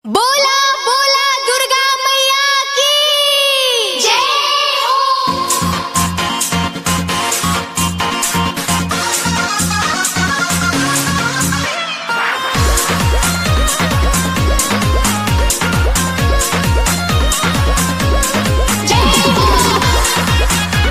बोला बोला दुर्गा मैया की जय हो जय हो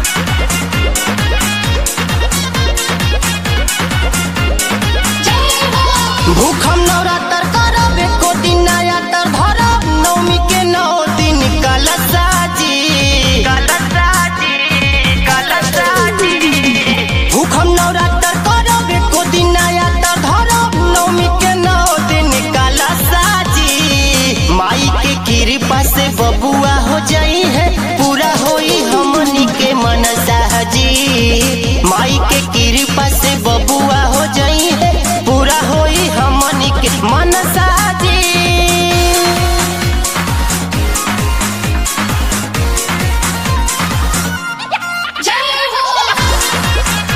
जय हो भूखम नवरात्र करब एको दिन नया तर धरब नवमी के नौ दिन कलशाजी कलशाजी कलशाजी भूखम नवरात्र करब एको दिन नया तर धरब नवमी के नौ दिन कलशाजी माई के कृपा से बबुआ हो जाई है पूरा होई हमनी के मनसा जी माई के कृपा से बबुआ हो जाई है पूरा होई हमनी के मनसा जी जय हो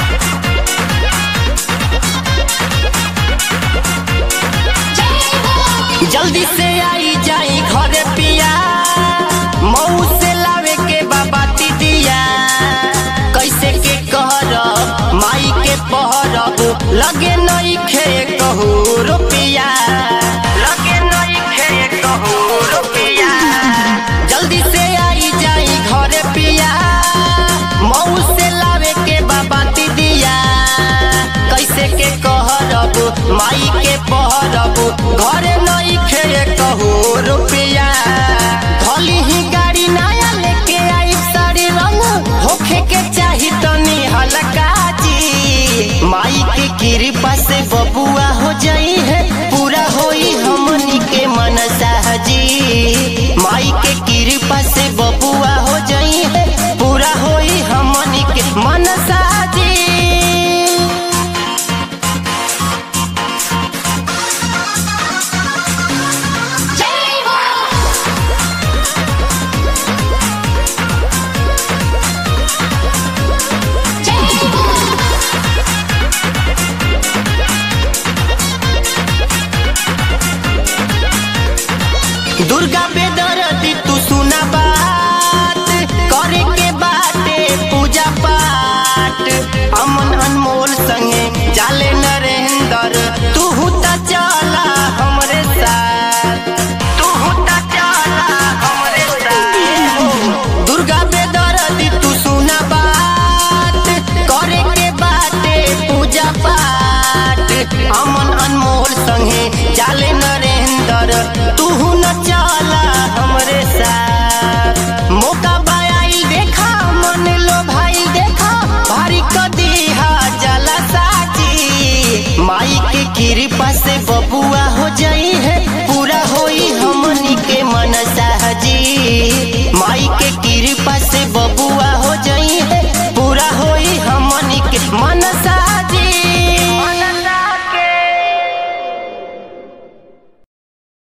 जय हो जल्दी से आई जाई घरे पिया मऊ से लावे के बाबा दिया कैसे के कहरब माई के पहरब लगे नई खे कहू रुपिया लगे नई खे कहू रुपिया जल्दी से आई जाई घरे पिया मऊ से लावे के बाबा दिया कैसे के कहरब माई के पहरब घरे नई खे कहू रुपिया धली ही गाड़ी नया लेके आई साड़ी रंग होखे के चाही तनी हल्का जी माई के कृपा से बबुआ हो जाई है पूरा होई हमनी के मनसा जी माई के कृपा से बबुआ हो जाई है पूरा होई हमनी के मनसा जी जय हो जय हो दुर्गा बेदरदी तू सुना बात करे के बाटे पूजा पाठ अमन अनमोल संगे जाले नरेंद्र तू त चला हमरे साथ तू त चला हमरे साथ दुर्गा बेदरदी तू सुना बात करे के बाटे पूजा पाठ अमन अनमोल संगे जाले नरेंद्र तू न चल